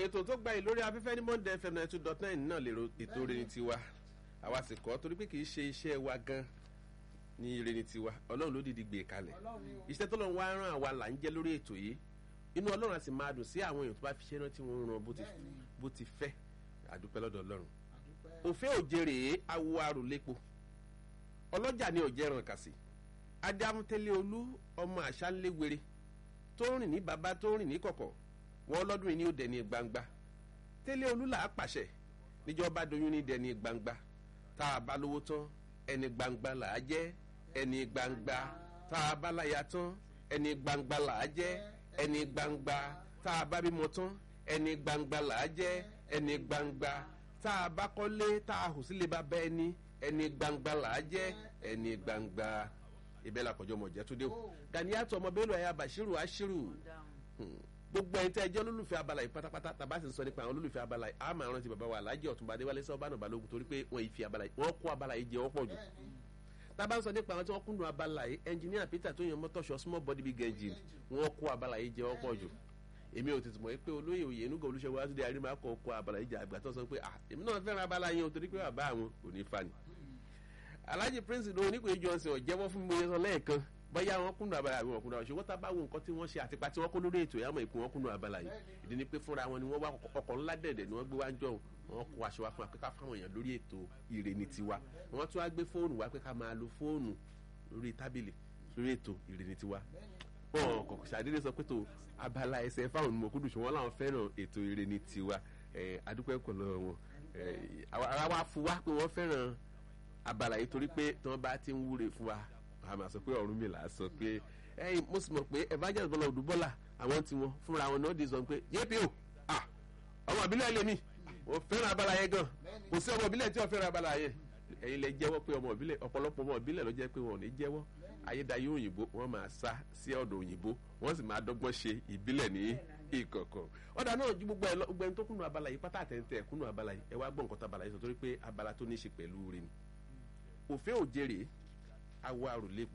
ètò tó gba ìlórí afẹ́fẹ́ ní monday fm ninety two dot nine náà lè ro ètò rere tiwa àwa sì kọ́ torí pé kì í ṣe iṣẹ́ wa gan ní rere tiwa ọlọ́run ló dìdí gbé e kalẹ̀ iṣẹ́ tó lọ́n wá rán àwa là ń jẹ́ lórí ètò yìí inú ọlọ́run á sì máa dùn sí àwọn èèyàn tó bá fi ṣe rántí wọn ràn bó ti fẹ́ àdúpẹ́ lọ́dọ̀ ọlọ́run òfé òjèrè awo arùlépo ọlọ́jà ni òjẹ́ ràn kàsí adámútẹ́lẹ̀ olú ọmọ àṣálẹ́were tó rìn ní bàbá tó rìn ní kọ̀kọ̀ wọn lọ́dún yìí ní ó dẹni gbangba tẹ́lẹ̀ olú là á pàṣẹ níjọba doyún ní dẹni gbangba tá a bá lówó tán ẹni gbangba là á jẹ́ ẹni gbangba tá a bá láya tán ẹni gbangba là á jẹ́ ẹni gbangba tá a bá bímọ tán ẹni gbangba là á jẹ́ ẹni gbangba tá a bá kọ́lé tá a hù sílé bá bẹ́ ẹni ẹni gbangba là á jẹ́ ẹni gbangba ibẹ̀ la kọjọ́ mọ̀ jẹ́ tó dé o ganiyatọ̀ ọmọ bẹ́ẹ̀ lọ ẹ̀yà bashiru ashiru gbogbo ẹni tẹ́ ẹjọ́ olólùfẹ́ abala yìí pátápátá tàbá sì ń sọ nípa àwọn olólùfẹ́ abala yìí àmọ́ àrántí bàbá wa alájẹ ọ̀túnba adéwálé sọ́ọ́ bánà balógun torí pé wọ́n fi abala yìí wọ́n kó abala yìí jẹ wọ́n pọ̀ jù tàbá ń sọ nípa àwọn tí wọ́n kúndùn abala yìí ẹnjìníà peter tó yan mọ́tọ́ṣọ small body big engine wọ́n kó abala yìí jẹ wọ́n pọ̀ jù èmi ò tètè mọ̀ pé olóyè òye inú gòlúṣẹ́ wa ti di àrímà kọ́ kó abala yìí jẹ àgbà tó sọ pé ah èmi náà fẹ́ràn abala yìí o torí pé bàbá àwọn kò ní fa ni alhaji prince ló oníkòye johnson ọ̀jẹ́wọ́ fún mi sọ lẹ́ẹ̀kan bóyá wọn kúnnú abala àbí wọn kúnnú abala ṣùgbọ́n tá a bá wo nǹkan tí wọ́n ṣe àtipa tí wọ́n kó lórí ètò ìyàmọ̀ ìpín wọn kúnnú abala yìí ìdí ni pé fúnra wọn ni wọ́n wá ọkọ̀ ńlá dẹ̀dẹ̀ ni wọ́n gbé wá ń jọ wọn kó aṣọ wa fún akẹ́kọ̀ọ́ fáwọn èèyàn lórí ètò ìrè ní tiwa wọ́n tún wá gbé fóònù wá pé ká máa lo fóònù lórí tábìlì lórí ètò ìrè ní tiwa wọn kò ṣàdédé sọ pé tó abala ẹsẹ̀ fáwọn mọ̀kúndù ṣùgbọ́n láwọn fẹ́ràn ètò ìrè ní tiwa adúpẹ́ kọ̀ lọ́wọ́ wọn ara wa fún wa pé wọ́n fẹ́ràn abala yìí torí pé tí wọ́n bá ti ń wúre fún wa àmà sọ pé ọ̀run mi là á sọ pé ẹ̀yin mo sì mọ̀ pé evangelist bọ́lá òdùbọ́là àwọn tí wọn fúnra wọn náà di sọ pé yéèpì o ọmọ ìbílẹ̀ lè mí wọ́n fẹ́ràn abala yẹn gan kò sí ọmọ ìbílẹ̀ tí wọ́n fẹ́ràn abala yẹn ẹ̀yin lè jẹ́wọ́ pé ọmọ ìbílẹ̀ ọ̀pọ̀lọpọ̀ ọmọ ìbílẹ̀ ló jẹ́ pé wọn ò ní jẹ́wọ́ ayédáyé òyìnbó wọ́n máa sá sí ọ̀dọ̀ òyìnbó wọ́n sì máa dọ́gbọ́n ṣe ìbílẹ̀ ní ìkọ̀kọ̀ ọ̀dà náà ju gbogbo gbogbo ẹni tó kúnnú abala yìí pátá àtẹ̀ntẹ̀ kúnnú abala yìí ẹ wá gbọ́ nǹkan tó abala yìí sọ torí pé abala tó ní í ṣe pẹ̀lú rẹ̀ ni òfé òjèrè awọ àròlépo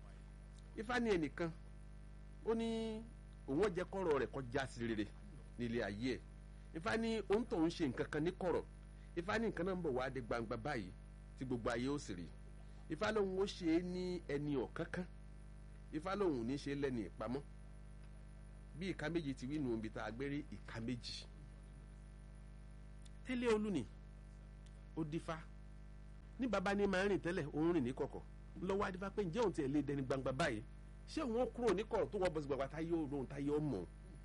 ifá ní ẹnìkan ó ní òun ọjẹ kọrọ rẹ kọjá sí rere nílé ayé ẹ ifá ní òun tó ń ṣe nǹkan kan ní kọ̀rọ̀ ifá ní nǹkan náà ń bọ̀ wá dé gbangba báyìí tí gbogbo ayé ó sì rí ifá lòun ó ṣe é ní ẹni ọ̀kánkán ifá lòun ò ní ṣe lẹ́ni ìpamọ́ bí ìka méjì ti wí nù ibi tá a gbé rí ìka méjì tẹ́lẹ̀ olú ni ó dífá ní baba ní máa ń rìn tẹ́lẹ̀ òun rìn ní kọ̀kọ̀ lọ́wọ́ adífá pé ǹjẹ́ òun ti ẹ̀ lé dẹni gbangba báyìí ṣé òun ó kúrò ní kọ̀rọ̀ tó wọ́n bọ̀ sí gbàgbà táyé òun táyé ọmọ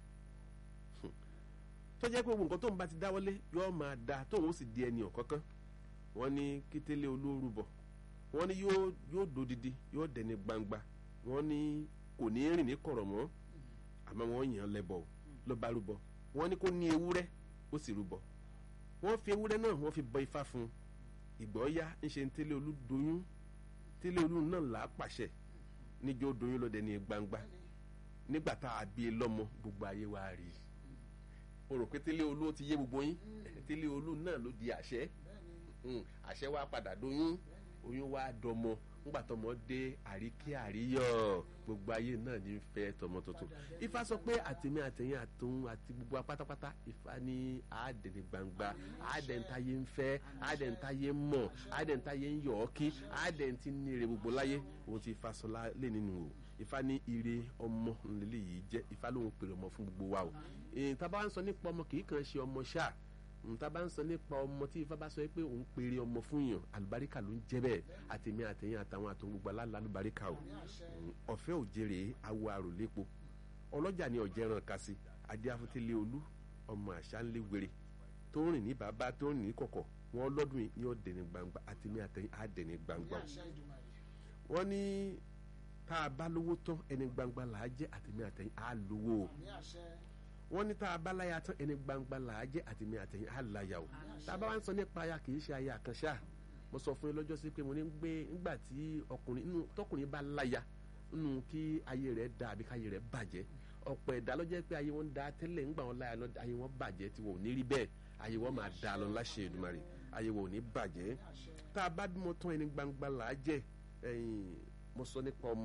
tó jẹ́ pé gbogbo nǹkan tóun bá ti dáwọ́lé yóò máa da tóun ó sì di ẹni ọ̀kánkán wọ́n ní kétélé olóoru bọ̀ wọ́n ní yóò dodidi yóò dẹni gbangba wọ́n ní kò ní rìn ní kọ̀rọ̀ mọ́ àmọ́ wọ́n yàn lẹ́bọ̀ ló bá rúbọ wọ́n ní kó ní ewúrẹ́ ó sì rúbọ wọ́n fi ewúrẹ́ náà wọ́n fi bọ ifá fún un ìgbọ́ yá ń ṣe ń tẹ́lẹ̀ olú doyún tẹ́lẹ̀ olú náà là á pàṣẹ níjọ́ doyún lọ́dẹ ní gbangba nígbà tá a bí i lọ́mọ gbogbo ayé wa rí i o rò pé tẹ́lẹ̀ olú ti yé gbogbo yín tẹ́lẹ̀ olú náà ló di àṣẹ àṣẹ wa padà doyún oyún wa dọmọ ńgbà tọmọ dé àríkí àríyọ gbogbo ayé náà ní fẹ́ tọmọ tuntun ifá sọ pé àtẹmí àtẹyìn àtòun àti gbogbo apátápátá ifá ní àádẹni gbangba àádẹntáyé ń fẹ́ àádẹntáyé ń mọ̀ àádẹntáyé ń yọ̀ ọ́ kí àádẹntí ní ire gbogbo láyé òun ti ifá sọ lé nínú o ifá ní ire ọmọ nílé yìí jẹ́ ifá lóun pèrè ọmọ fún gbogbo wa o èyí tá a bá ń sọ nípa ọmọ kì í kàn ṣe ọmọ ṣáà nta bá ń sọ nípa ọmọ tí ifá bá sọ pé òun péré ọmọ fún yàn àlùbáríkà ló ń jẹ bẹ́ẹ̀ àtẹmí àtẹyìn àtàwọn àtòun gbogbo aláàlá àlùbáríkà o ọ̀fẹ́ òjèrè awo àròlépo ọlọ́jà ni ọ̀jẹ̀ràn kasi adé afúntélé olú ọmọ àṣà ńlẹ̀ wèrè tó ń rìn ní bàbá tó ń rìn ní kọ̀kọ̀ wọn lọ́dún yìí ní ọ̀dẹ̀ni gbangba àtẹmí àtẹyìn àdẹ̀ni gbangba o wọ́n ní tá a bá lówó tán ẹni gbangba là á jẹ́ àtẹmí àtẹyìn á lówó o wọ́n ní tá a bá láya tán ẹni gbangba là á jẹ́ àtẹ̀mí àtẹ̀yìn á láya o tá a bá wá ń sọ nípa aya kì í ṣe aya kan ṣáà mo sọ fún yín lọ́jọ́ sí pé mo ní gbé nígbà tí ọkùnrin inú tọkùnrin bá láya nínú kí ayé rẹ̀ da àbí káyé rẹ̀ bàjẹ́ ọ̀pọ̀ ẹ̀dá ló jẹ́ pé ayé wọn da tẹ́lẹ̀ ńgbà wọn láya náà ayé wọn bàjẹ́ tí wọn ò ní rí bẹ́ẹ̀ ayé wọn máa da lọ láṣẹ Èdùmàrè ayé wọn ò ní bàjẹ́ tá a bá bímọ tán ẹni gbangba là á jẹ́ mo sọ nípa ọmọ pé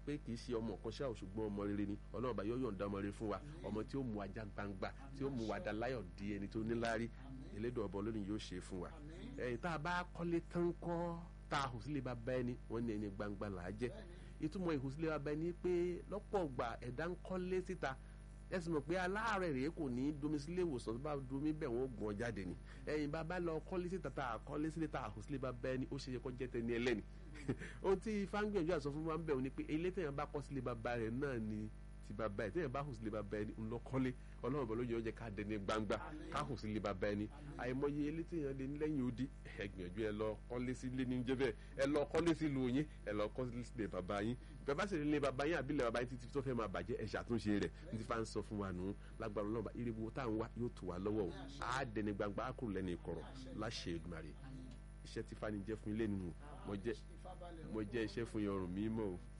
pé kì í ṣe ọmọ kan ṣáà ṣùgbọ́n ọmọ rere ni ọlọ́run bá yóò yọ̀ǹda ọmọ rere fún wa ọmọ tí ó mú ajá gbangba tí ó mú wa dá láyọ̀ di ẹni tó níláárí elédò ọbọ lónìí yóò ṣe fún wa ẹ̀yìn tá a bá kọ́lé tán kọ́ tá a hù sílé bàbá ẹni wọ́n ní ẹni gbangba là á jẹ́ ìtumọ̀ ìhù sílé bàbá ẹni pé lọ́pọ̀ gbà ẹ̀dá ń kọ́lé síta ẹsìn mọ̀ pé aláàárẹ̀ rèé kò ní domi sílé ìwòsàn tó bá domi bẹ̀ wọ́n gbọ́n jáde ni ẹ̀yin bàbá lọ kọ́lé síta tá a kọ́lé sílé tá a hù sílé bàbá ẹni ó ṣe yẹ kó jẹ́ tẹni ẹlẹ́ni ohun tí ifá ń gbìyànjú àsọ fún wa ń bẹ̀ wọ́n ni pé ilé tẹ̀yàn bá kọ́ sílé bàbá rẹ̀ náà ni ti bàbá ẹ̀ tẹ̀yàn bá hù sílé bàbá ẹni ńlọ kọ́lé ọlọ́run bọ̀ lóye oúnjẹ ká dẹni gbangba ká hù sílé bàbá ẹni àìmọye ilé tẹ̀yàn lé lẹ́yìn odi ẹ gbìyànjú ẹ lọ kọ́lé sílé ní jẹ́ bẹ́ẹ̀ ẹ lọ kọ́lé sílùú yín ẹ lọ kọ́lé sílé bàbá yín bàbá sì lé bàbá yín àbílẹ̀ bàbá yín títí tó fẹ́ máa bàjẹ́ ẹ ṣàtúnṣe rẹ̀ ní ti fa ń sọ fún wa nù lágbára ọlọ́ba iribu tá à ń wá yóò tù wá lọ́wọ́ o á dẹni gbangba á kúrò lẹ́nu ìkọ̀rọ̀ láṣẹ Èdùmàrè iṣẹ́ tí fani jẹ́ fún ilé nínú mo jẹ́ mo jẹ́ iṣẹ́ fún yọrùn mímọ́ o